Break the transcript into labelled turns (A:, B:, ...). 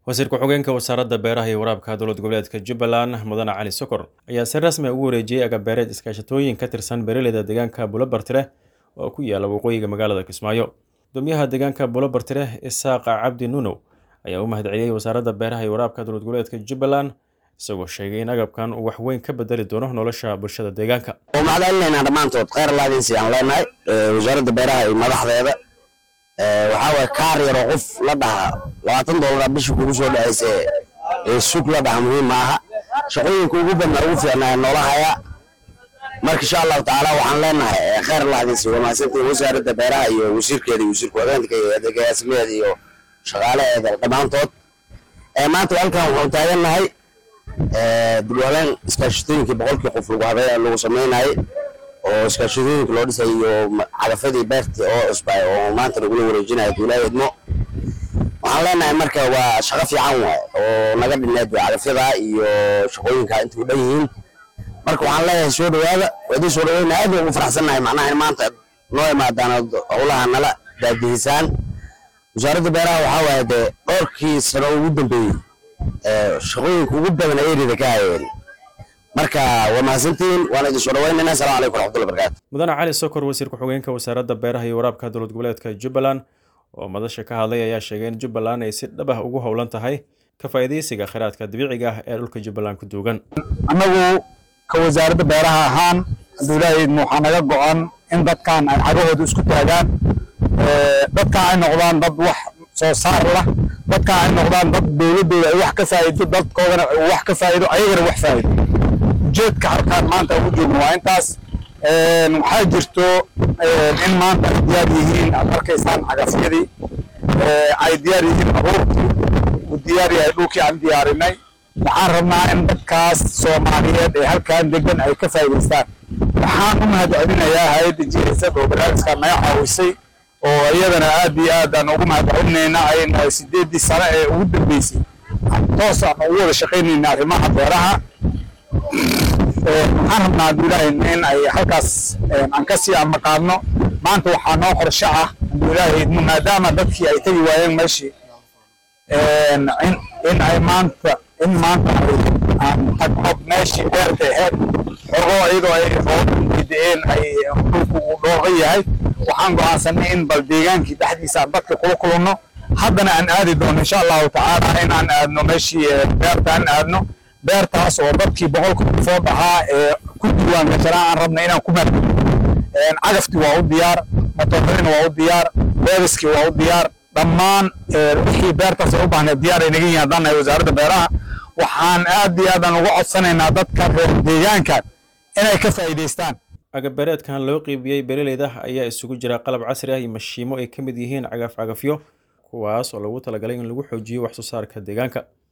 A: wasiir ku-xigeenka wasaaradda beeraha iyo waraabka dowlad goboleedka jubbaland mudane cali sokor ayaa si rasmi ugu wareejiyey agabeereed iskaashatooyin ka tirsan beeraleyda deegaanka bulobartire oo ku yaala waqooyiga magaalada kismaayo gudoomiyaha deegaanka bulobartire isaaqa cabdi nunow ayaa u mahadceliyey wasaaradda beeraha iyo waraabka dowlad goboleedka jubbaland isagoo sheegay in agabkan uu wax weyn ka bedeli doono nolosha bulshada deegaanka
B: oo mahadcelinaynaa dhammaantood kheyr laadiinsi aan leenahay wasaaradda beeraha iyo madaxdeeda waxaa waye kaar yaroo qof la dhaha labaatan doolara bishii kugu soo dhacaysa ee sug la dhaha muhiim maaha shaqooyinka ugu badna ugu fiicnaa noolahaya marka insha allahu tacaala waxaan leenahay kheyr laadiinsi waa mahadsantiin wasaaradda beeraha iyo wasiirkeeda iyo wasiirka wadeenka iyo adeegayaasleeda iyo shaqaalaheeda dhammaantood maanta halkan waxaan taagannahay dib u habeen iskaashatooyinkii boqolkii qof lagu habeen lagu samaynayay oo iskaashatooyinka loo dhisay iyo cadafadii beertii oo cusbay oo maanta lagula wareejinayo duulaa idmo waxaan leenahay marka waa shaqo fiican waay oo naga dhineed cadafyada iyo shaqooyinka inta u dhan yihiin marka waxaan leeyahay soo dhawaada waa idin soo dhaweyna aad baan ugu faraxsannahay macnaha in maanta noo imaadaan howlaha nala daadihisaan wasaaradda beeraha waxaa waaye dee dhowrkii sano ugu dambeeyey shaqooyinka ugu badan ay erida ka hayeen marka waa mahadsantihiin waana idin soo dhaweynayna assalamu calaykum waraxmatullahi barakaatu
A: mudane cali sokor wasiir ku-xigeenka wasaaradda beeraha iyo waraabka dowlad goboleedka jubbaland oo madasha ka hadlay ayaa sheegay in jubbaland ay si dhab ah ugu howlan tahay ka faa'iidaysiga kheyraadka dabiiciga ah ee dhulka jubbaland ku duugan
C: annagu ka wasaaradda beeraha ahaan duulahaydna waxaa naga go-an in dadkan ay cagahooda isku taagaan dadkan ay noqdaan dad wax soo saar lah dadkan ay noqdaan dad dowladooda ay wax ka faa'iido dadkoodana wax ka faa'iido ayagana wax faa'iido ujeedka halkaan maanta ugu joogno waa intaas waxaa jirto in maanta ay diyaar yihiin aad arkaysaan cagafyadii ay diyaar yihiin abuurkii uu diyaar yahay dhulkii aan diyaarinay waxaan rabnaa in dadkaas soomaaliyeed ee halkaan degan ay ka faa'iidaystaan waxaan u mahadcelinayaa hay-adda jihaysad oo barnaamijka naga caawisay oo iyadana aad iyo aad aan ugu mahadcelinayna ayna sideeddii sano ee ugu dambeysay toos aan ugu wada shaqaynayna arrimaha beeraha waxaan rabnaa abduilaahi in ay halkaas aan ka sii amaqaadno maanta waxaa noo qorsho ah abduilaahi maadaama dadkii ay tegi waayeen meeshii in ay maanta in maanta aan tagno meeshii beerta aheyd xogo iyadoo ay roobideen ay dhulku uu dhooqa yahay waxaan go'aansanay in bal deegaankii dhexdiisa aan dadka kula kulanno haddana aan aadi doono insha allahu tacaala in aan aadno meeshii beerta aan aadno beertaas oo dadkii boqolka qofood ahaa ee ku diiwaan gashanaa aan rabna inaan ku maarno cagaftii waa u diyaar matooradiina waa u diyaar beeriskii waa u diyaar dhammaan wixii beertaas ay u baahneed diyaar ay naga yihiin haddaan nahay wasaaradda beeraha waxaan aad iyo aadaan uga codsanaynaa dadka reer deegaankan inay ka faa'iidaystaan
A: agabeereedkan loo qiibiyey beeraleyda ayaa isugu jira qalab casri ah iyo mashiimo ay ka mid yihiin cagaf cagafyo kuwaas oo lagu talagalay in lagu xoojiyo wax soo saarka deegaanka